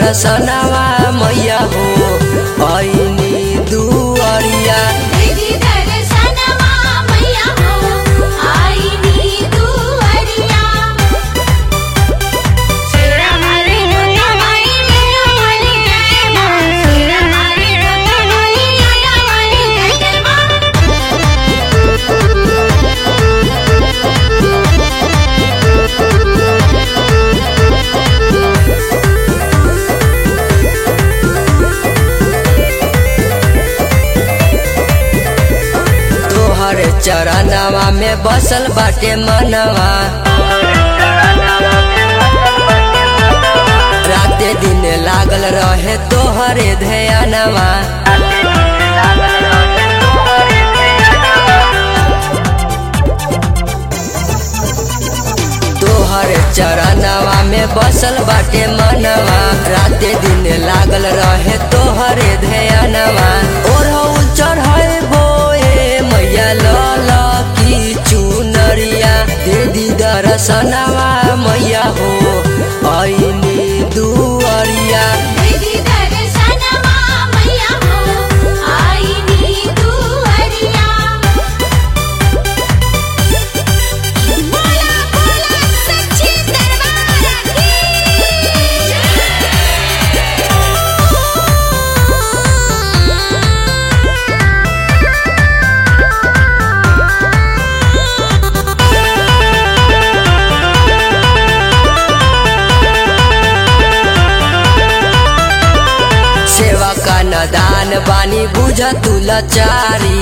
दर्शनवा मैया हो ऐनी दुअरिया दीदी दर्शनवा मैया हो आईनी दुअरिया शेरा हरि जोता माई मेरा वाली जय मां शेरा हरि जोता माई आया वाली जय मां तोहर चरणवा में बसल बाटे मनवा राते दिन लागल रहे तोहरे ध्यानवा तोहर चरणवा में बसल बाटे मनवा राते दिन लागल रहे तोहरे ध्यानवा ओढ़ौल चढ़े बोए मैया लल की चुनरिया दीदी दर्शनवा मैया हो ऐनी दुअरिया दीदी दर्शनवा मैया हो आईनी दुअरिया बोला बोला सच्ची दरबार की सेवा का नदान बानी बुझ तू लाचारी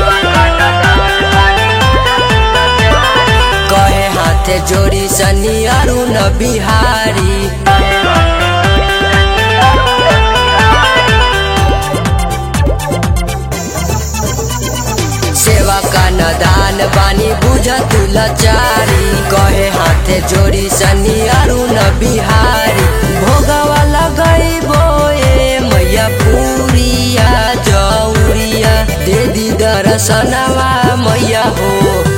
कहे हाथे जोड़ी सनी अरुण बिहारी सेवा का नदान बानी बुझ तू लाचारी कहे हाथे जोड़ी सनी अरुण बिहारी भोगवा लगई बोए मैया पूरिया जौरिया दे दी दर्शनवा मैया हो